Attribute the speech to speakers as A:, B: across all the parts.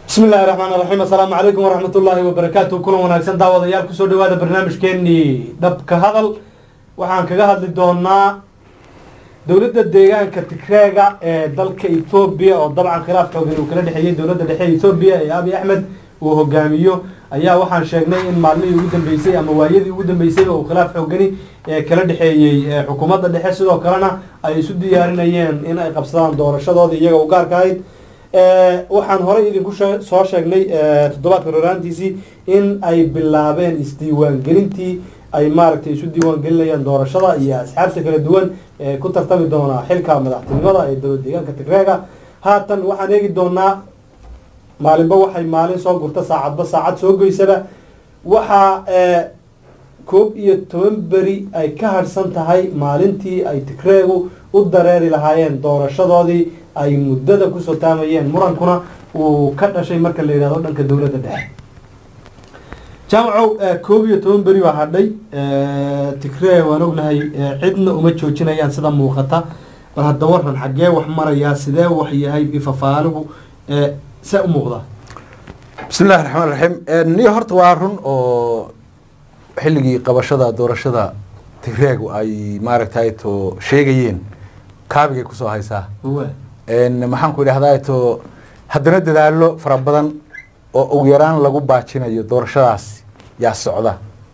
A: bismi illahi raxmaan raxiim assalaamu calaykum waraxmat ullaahi wabarakaatu kulan wanaagsan daawadayaal kusoo dhawaada barnaamijkeenii dhabka hadal waxaan kaga hadli doonaa dowladda deegaanka tigreega ee dalka ethoobiya oo dabcan khilaaf xoogan uu kala dhexeeyey dowladda dhexe ethoobiya ee abiy axmed uu hogaamiyo ayaa waxaan sheegnay in maalmihii ugu dambeysay ama waayadii ugu dambeysayba uu khilaaf xoogani ee kala dhexeeyey xukuumadda dhexe sidoo kalena ay isu diyaarinayeen in ay qabsadaan doorashadooda iyaga u gaarka ahayd waxaan horey idinku soo sheegnay toddobaadka roraantiisii in ay bilaabeen isdiiwaangelintii ay maaragtay isu diiwaangelinayaan doorashada iyo asxaabta kala duwan ee ku tartami doonaa xilka madaxtinimada ee dowlad deegaanka tigreega haatan waxaan eegi doonaa maalinba waxay maalin soo gurta saacadba saacad soo goysaba waxaa koob iyo toban beri ay ka harhsan tahay maalintii ay tigreegu u dareeri lahaayeen doorashadoodii ay muddada kusoo taamayeen murankuna uu ka dhashay marka la yidhahdo dhanka dowladda dhexe jaamacow koob iyo toban beri baa hadhay tigree waan ognahay cidna uma joojinayaan sida muuqata bal hadda waran xaggee wax marayaa sidee wax yahay ifafaaligu see u muuqdaa
B: bismi illahi raxmaan raxiim niyo horta waa run oo xilligii qabashada doorashada tigreegu ay maaragtay to sheegayeen kaabigay kusoo haysaa maxaan ku idhahdaa to haddana dadaalo fara badan oo ugu yaraan lagu baajinayo doorashadaas yaa socda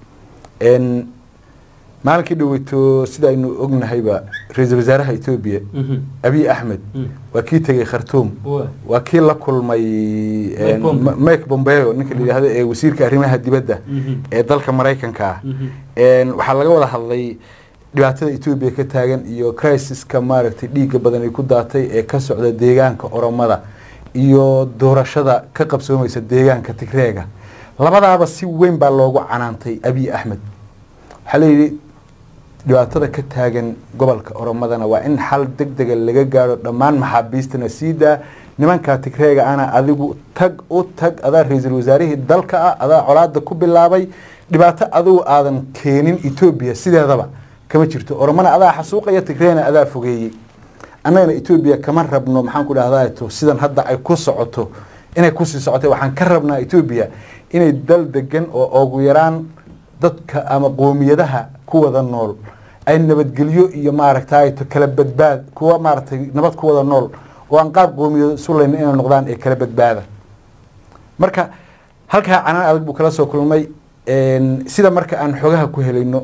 B: maalinkii dhaweyto sida aynu ognahayba ra-iisul wasaaraha etoobiya abiy axmed waa kii tegay khartuum waa kii la kulmay mike bombeo ninka la yidhahdo ee wasiirka arrimaha dibadda ee dalka maraykanka ah waxaa laga wada hadlay dhibaatada etoobiya ka taagan iyo crisiska maaragtay dhiigga badan ay ku daatay ee ka socda deegaanka oromada iyo doorashada ka qabsoomaysa deegaanka tigreega labadaaba si weyn baa loogu canaantay abiy axmed waxaa layidhi dhibaatada ka taagan gobolka oromadana waa in xal deg dega laga gaaro dhammaan maxaabiistana sii daa nimankaa tigreega ana adigu tag u tag adaa ra-iisul wasaarihii dalka ah adaa colaada ku bilaabay dhibaato adigu aadan keenin etoobiya sideedaba kama jirto oromana adaa xasuuqaya tigreena adaa fogeeyey annagana etoobiya kama rabno maxaan ku dhahdaa to sidan hadda ay ku socoto inay kusii socotay waxaan ka rabnaa etoobiya inay dal degan oo ugu yaraan dadka ama qoomiyadaha ku wada nool ay nabadgelyo iyo maaragtay to kala badbaad kuwa maaragtay nabad ku wada nool oo aan qaab qoomiyado sulayna inay noqdaan ee kala badbaada marka halkaa canaan adag buu kala soo kulmay sida marka aan xogaha ku helayno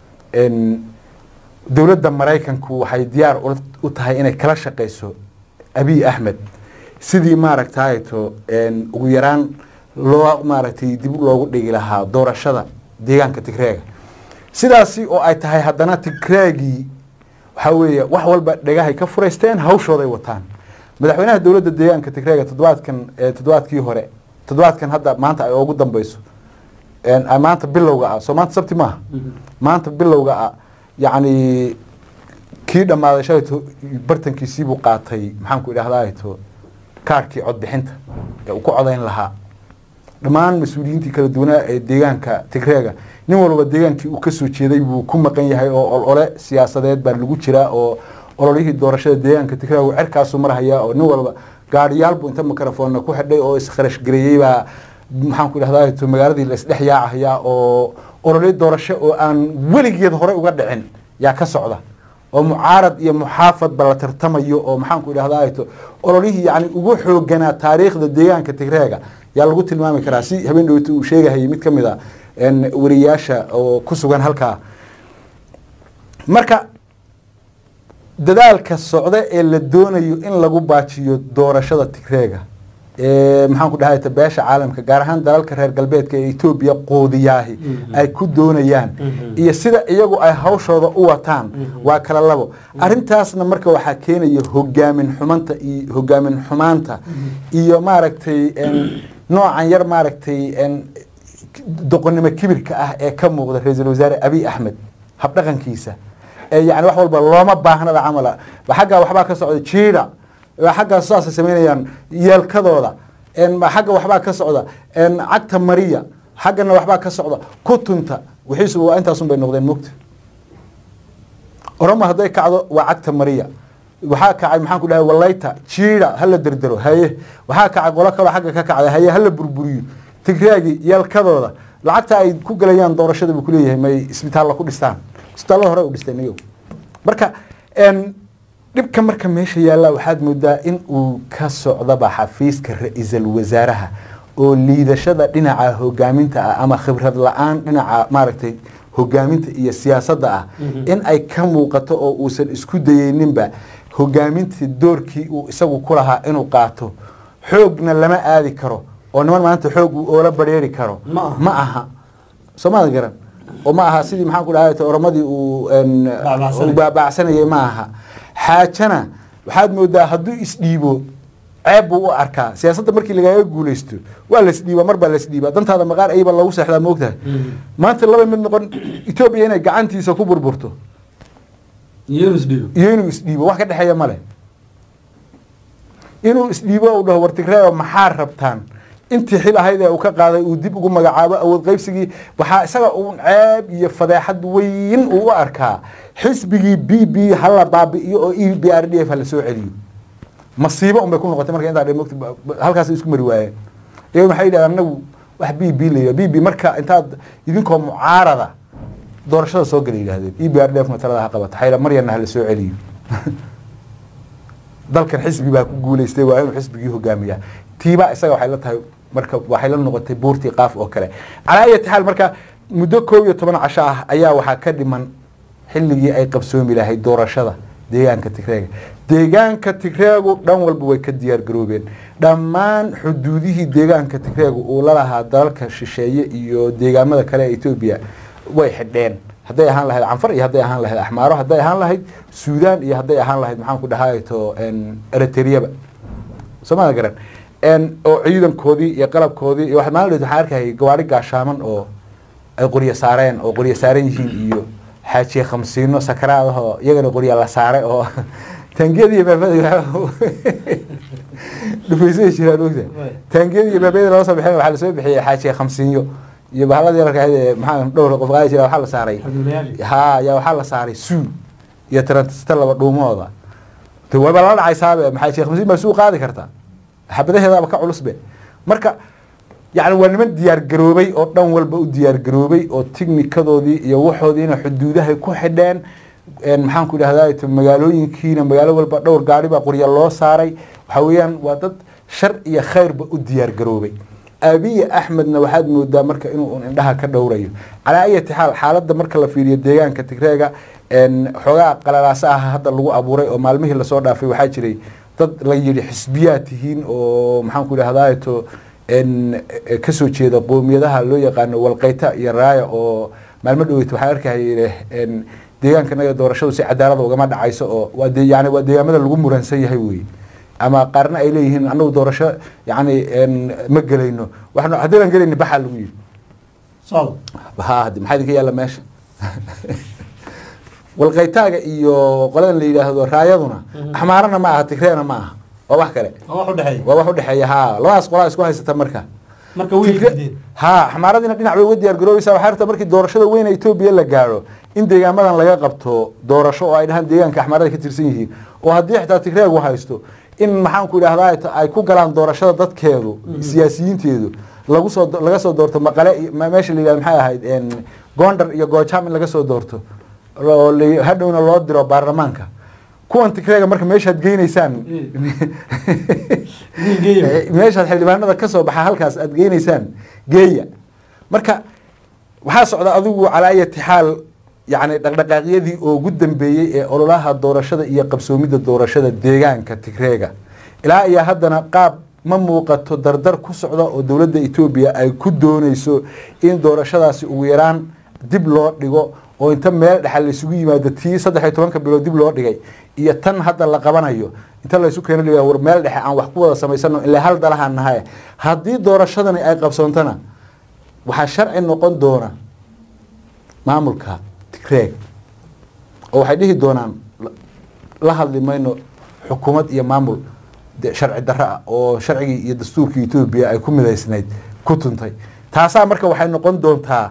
B: dowladda maraykanku waxay diyaar u tahay inay kala shaqeyso abiy axmed sidii maaragtay to ugu yaraan loo maaragtay dib loogu dhigi lahaa doorashada deegaanka tigreega sidaasi oo ay tahay haddana tigreegii waxaa weeye wax walba dhegahay ka furaysteen hawshooday wataan madaxweynaha dowladda deegaanka tigreega toddobaadkan toddobaadkii hore toddobaadkan hadda maanta ay ugu dambeyso maanta bilowga ah soo maanta sabti maaha maanta bilowga ah yacni kii dhammaaday shalayto bartankiisiibuu qaatay maxaan ku idhahdaa to kaarkii codbixinta ee uu ku codayn lahaa dhammaan mas-uuliyiintii kala duwanaa ee deegaanka tigreega nin walba deegaankii uu kasoo jeeday buu ku maqan yahay oo olole siyaasadeed baa lagu jiraa oo ololihii doorashada deegaanka tigreega uu cerkaasu marhayaa oo nin walba gaadhiyaal buu inta mikrofonna ku xidhay oo iskharash gareeyey baa maxaan ku idhahdaa to magaaladii la isdhex yaacayaa oo olole doorasho oo aan weligeed hore uga dhicin yaa ka socda oo mucaarad iyo muxaafadba la tartamayo oo maxaan ku idhahdaa to ololihii yani ugu xooganaa taariikhda deegaanka tigreega yaa lagu tilmaami karaa si habeen dhowta uu sheegahayay mid ka mid a wariyaasha oo ku sugan halkaa marka dadaalka socda ee la doonayo in lagu baajiyo doorashada tigreega maxaan ku dhahay beesha caalamka gaar ahaan dalalka reer galbeedka ee etoobiya qoodiyaahi ay ku doonayaan iyo sida iyagu ay hawshooda u wataan waa kala labo arintaasna marka waxaa keenaya hogaamin xumanta iyo hogaamin xumaanta iyo maaragtay noocan yar maaragtay doqonnimo kibirka ah ee ka muuqda ra-iisul wasaare abiy axmed habdhaqankiisa ee yani wax walba looma baahnada camala xaggaa waxbaa ka socda jiida xaggaa saasay samaynayaan yeelkadooda xagga waxbaa ka socda cagta mariya xaggana waxbaa ka socda kutunta wixiisu waa intaasun bay noqdeen mogta oromo hadday kacdo waa cagta mariya waxaa kacay maxaan ku dhahay walayta jiida hala derdero haye waxaa kacay qolo kaloo xagga ka kacday haye hala burburiyo tigreegi yalkadooda lacagta ay ku galayaan doorashada buu kuleeyahay may isbitaalla ku dhistaan isbitaallada hore u dhisteen iyagu marka n dhibka marka meesha yaalla waxaad moodaa in uu ka socdaba xafiiska ra-iisul wasaaraha oo liidashada dhinaca hogaaminta ah ama khibrad la-aan dhinaca maaragtay hogaaminta iyo siyaasadda ah in ay ka muuqato oo uusan isku dayeyninba hogaamintii doorkii uu isagu ku lahaa inuu qaato xoogna lama aadi karo oo niman maanta xoog uu oola bareeri karo
A: Ma aha.
B: ma aha soomada garan oo ma aha sidii maxaan ku dhahay oramadii uu n
A: Baabacsanayay.
B: uu baabacsanayay ma aha xaajana waxaad moodaa hadduu isdhiibo ceeb buu u arkaa siyaasadda markii lagaaga guulaysto waa la isdhiiba mar baa la isdhiiba dantaada maqaar ayba lagu seexdaa moogtahay maanta laba mid noqon etoobiya inay gacantiisa ku burburto
A: iyo inuu isdhiibo
B: iyo inuu isdhiibo wax ka dhexeeya male inuu isdhiibo uu dhaho wartigreeo maxaa rabtaan intii xil ahayd ee uu ka qaaday uu dib ugu magacaabo awood qaybsigii waxaa isaga uun ceeb iyo fadeexad weyn uu u arkaa xisbigii b b hala baabi'iyo oo e b r d f hala soo celiyo masiibo un bay ku noqotay marka intaa dhe mogta halkaas isku mari waayeen iyagu maxay yidhahdaan anagu wax b b la yidhaha b b marka intaad idinkoo mucaarada doorashada soo gala yidhahdeen e b r d f matalada ha qabata xayla maryana hala soo celiyo dalkan xisbi baa ku guuleystay waa inuu xisbigii hogaamiyaa tiibaa isaga waxay la tahay marka waxay la noqotay buurtii qaaf oo kale calaa ayati xaal marka muddo koob iyo toban casho ah ayaa waxaa ka dhiman xilligii ay qabsoomi lahayd doorashada deegaanka tigreega deegaanka tigreegu dhan walba way ka diyaar garoobeen dhammaan xuduudihii deegaanka tigreegu uu la lahaa dalalka shisheeye iyo deegaamada kale ee etoobiya way xidheen hadday ahaan lahayd canfar iyo hadday ahaan lahayd axmaaro hadday ahaan lahayd suudaan iyo hadday ahaan lahayd maxaan ku dhahayto eritreyaba soomada garan oo ciidankoodii iyo qalabkoodii iyo waxaad maalin waxaan arkayay gawaari gaashaaman oo ay qoryo saareen oo qoryo saaran yihiin iyo xaajiye khamsiino sakaraadahoo iyagana qorya la saaray oo taangiyada iyo baabada dhufaysay jiraan ogta taangiyada iyo baabada loo soo bixin waxaa lasoo bixiyey xaajiye khamsiinyo iyo bahaladii yararka ahayd ee maxaa dhowr qof qaadi jira waxaa la saaray ha yaa waxaa la saaray suu iyo tarantista laba dhuumooda de waba la dhacaysaabe maxaa sheekh masiin baa suu qaadi kartaa xabadaheedaaba ka culusbe marka yani waa niman diyaar garoobay oo dhan walba u diyaar garoobay oo tignikadoodii iyo waxoodiina xuduudahay ku xidheen maxaan ku idhahdaa magaalooyinkiina magaalo walba dhowr gaari baa qorya loo saaray waxa weeyaan waa dad shar iyo khayrba u diyaar garoobay abiye axmedna waxaad moodaa marka inuu un indhaha ka dhowrayo calaa ayati xaal xaaladda marka la fiiriyo deegaanka tigreega xoogaa qalalaasa ah hadda lagu abuuray oo maalmihii lasoo dhaafay waxaa jiray dad la yidhi xisbiyaa tihiin oo maxaan ku idhahdaa to kasoo jeeda qoomiyadaha loo yaqaano walqeyta iyo raaya oo maalmo dhaweyta waxaan arkaya deegaanka naga doorashadu si cadaalada ugama dhacayso oo waa de yani waa deegaamada lagu muransan yahay wey ama qaarna ay leeyihiin anagu doorasho yani ma gelayno waxaan haddaynan gelayni baxaa lagu yidhi ha hadi maxaa idinka yaalla meesha walqeytaaga iyo qoladan la yidhaahdo raayaduna axmaarana ma aha tigreena ma aha waa wax kale waa wax udhexeeya ha labadaas qolaa isku haysata marka ha axmaaradiina dhinac bay uga diyaar garoobaysaa waxay rabtaa markii doorashada weyne etoobiya la gaadho in deegaamadan laga qabto doorasho oo ay dhahaan deegaanka axmaarada ka tirsan yihiin oo haddii xitaa tigreegu haysto in maxaan ku idhahdaa ay ku galaan doorashada dadkeedu siyaasiyiinteedu lagu soo laga soo doorto maqale meesha la yidhahdo maxay ahayd gondar iyo goojam in laga soo doorto oo hadhowna loo diro baarlamaanka kuwan tigreega marka meeshaad geynaysaan meeshaad xildhibaanada kasoo baxa halkaas aad geynaysaan geeya marka waxaa socda adigu calaa ayati xaal yani dhaqdhaqaaqyadii oo ugu dambeeyey ee ololaha doorashada iyo qabsoomidda doorashada deegaanka tigreega ilaa ayaa haddana qaab ma muuqato dardar ku socda oo dowladda etoobiya ay ku dooneyso in doorashadaasi ugu yaraan dib loo dhigo oo inta meel dhexal laisugu yimaado tii saddex iyo tobanka bilood dib loo dhigay iyo tan hadda la qabanayo inta laysu keeno la war meel dhexe aan wax ku wada samaysano ilaa hal dalahaan nahay haddii doorashadani ay qabsoontana waxaa sharci noqon doona maamulka tigreeg oo waxay dhihi doonaan la hadli mayno xukuumad iyo maamul sharci darro ah oo sharcigii iyo dastuurkii etoobiya ay ku midaysnayd ku tuntay taasaa marka waxay noqon doontaa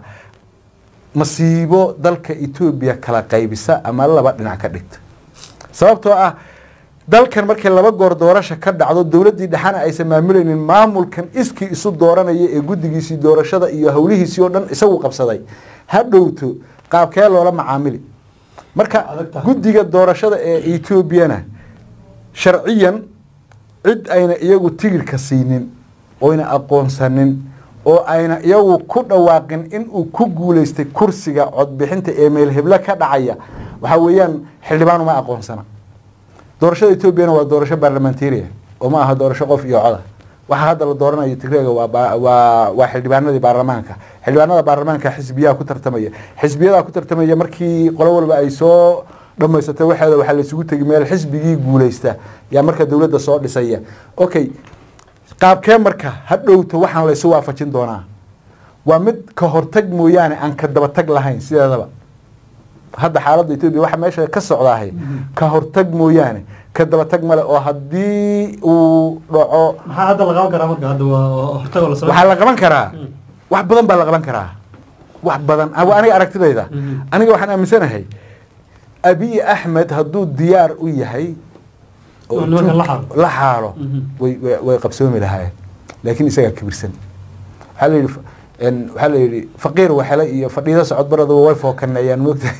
B: masiibo dalka etoobiya kala qaybisa ama laba dhinac ka dhigta sababtoo ah dalkan markii laba goor doorasha ka dhacdo dowladdii dhexana aysan maamulaynin maamulkan iskii isu dooranaya ee guddigiisii doorashada iyo howlihiisii oo dhan isagu qabsaday ha dhowto qaabkee loola macaamili marka
A: Adag tahay.
B: guddiga doorashada ee etoobiyana sharciyan cid ayna iyagu tigirka siinin oyna aqoonsanin oo ayna iyagu ku dhawaaqin inuu ku guuleystay kursiga codbixinta ee meel heblo ka dhacaya waxaa weeyaan xildhibaan uma aqoonsana doorashada etoobiyana waa doorasho baarlamantariya oo ma aha doorasho qof iyo coda waxaa hadda la dooranayo tigreega waa ba- waa waa xildhibaanadii baarlamaanka xildhibaanada baarlamaanka xisbiyaha ku tartamaya xisbiyadaa ku tartamaya markii qolo walba ay soo dhamaysatay waxeeda waxaa la isugu tegi meel xisbigii guuleysta yaa marka dowladda soo dhisaya okay qaabkee marka ha dhowto waxaan laysu waafajin doonaa waa mid ka hortag mooyaane aan ka dabatag lahayn sideedaba hadda xaaladda etoobiya waxa meesha ka socdaahay ka hortag mooyaane ka dabatag male oo haddii uu dhaco
A: maxaa hadda la qaban karaa marka hadda waa waa hortagoo la samayn
B: waxaa la qaban karaa
A: Mm.
B: wax badan baa la qaban karaa wax badan ah, waa aniga aragtidayda
A: Mhm.
B: aniga waxaan aaminsanahay abiy axmed hadduu diyaar u yahay oo
A: Oo nimankan la
B: intuu
A: xaalo.
B: la xaalo
A: Mhm.
B: way way- way qabsoomi lahaayeen laakiin isagaa kibirsan waxaa la yidhi fa- en, waxaa la yidhi faqiir waxele iyo fadhiida socod baraduba way fookaneeyaan moogta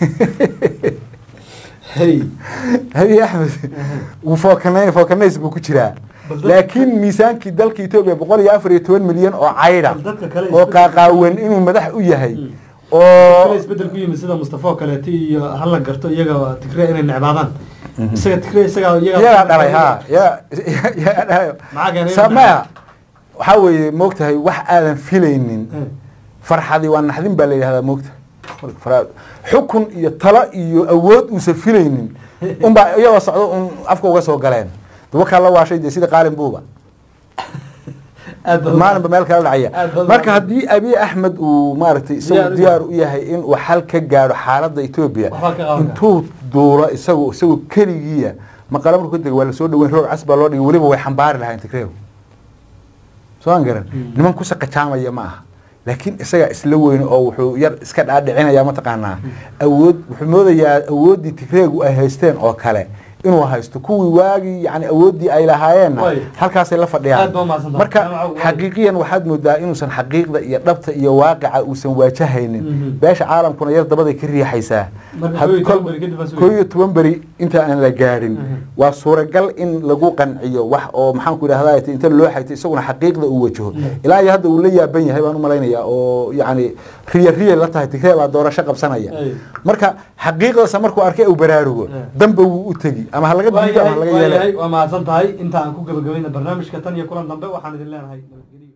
A: hey
B: abiy axmed wuu fookane fookanays buu ku jiraa
A: Bal dadka-
B: laakiin miisaankii dalka etoobiya boqol iyo afar iyo toban milyan oo caydha
A: Bal dadka kale
B: oo
A: isbedel-
B: qaaqaawan inuu madax u yahay
A: Mm.
B: oo
A: kale isbedel ku yimid sida mustafa oo kaleeto iyo hala garto iyaga tigre inay necbaadaan isaga tigre isaga
B: iyagaa dhalay ha iyaga- iyagaa dhalay
A: Maxaa keenay?
B: Sa- maya waxaa weeye moogtahay wax aadan filaynin
A: Eh.
B: farxadii waa naxdin baa la yidhahdaa moogta Fara- xukun iyo talo iyo awood uusan filaynin unbaa iyagoo socdo un afka uga soo galeen dabakaa la waashay dee sida qaalin buuba
A: aad badan.
B: maalinba meel kala dhacaya
A: Aad badan.
B: marka haddii abiy axmed uu maaragtay
A: Diyaar
B: isagu
A: u
B: diyaar u yahay inuu xal ka gaadho xaaladda etoobiya
A: Waxbaa ka qaban
B: intuu duulo isagu isagu keligiiya maqala markuu ka dega waa lasoo dhaweyn roog cas baa loo dhigay weliba way xambaari lahayn tigreew soo aan garan
A: Mm.
B: niman ku saqajaamaya ma aha laakiin isagaa isla weyn oo wuxuu yar iska dhaadhicinaya mataqaanaa awood wuxuu moodayaa awooddii tigreegu ay haysteen oo kale inuu haysto kuwii waagii yani awooddii ay lahaayeenna
A: Way.
B: halkaasay la
A: Aad
B: fadhiyaan
A: baa umahadsantahay.
B: marka
A: Jaamaca, way.
B: xaqiiqiyan waxaad moodaa inuusan xaqiiqda iyo dhabta iyo waaqica uusan waajahaynin
A: Mhm.
B: beesha caalamkuna yar dabaday ka riixaysaa
A: Marka
B: Had-
A: koob iyo toban
B: kol-
A: beri kadib baa sugaysa.
B: koob iyo toban beri inta aan la gaadhin
A: Mhm.
B: waa suuragal in lagu qanciyo wax oo maxaanku idhahdaa inta loo xayto isaguna xaqiiqda uu wajaho
A: Mhm.
B: ilaa iyo hadda uu la yaaban yahay baan u malaynayaa oo yacni riya riya la tahay tigree baa doorasho qabsanaya
A: Ay.
B: marka xaqiiqdaasa markuu arkay uu baraarugo
A: Eh.
B: damba wuu u tegi ama ha laga diido ama ha laga
A: waa
B: yeelo
A: yahay waa mahadsan tahay inta aan ku gabagabayna barnaamijka tan iyo kulan dambe waxaan idin leenahay nabadgelyo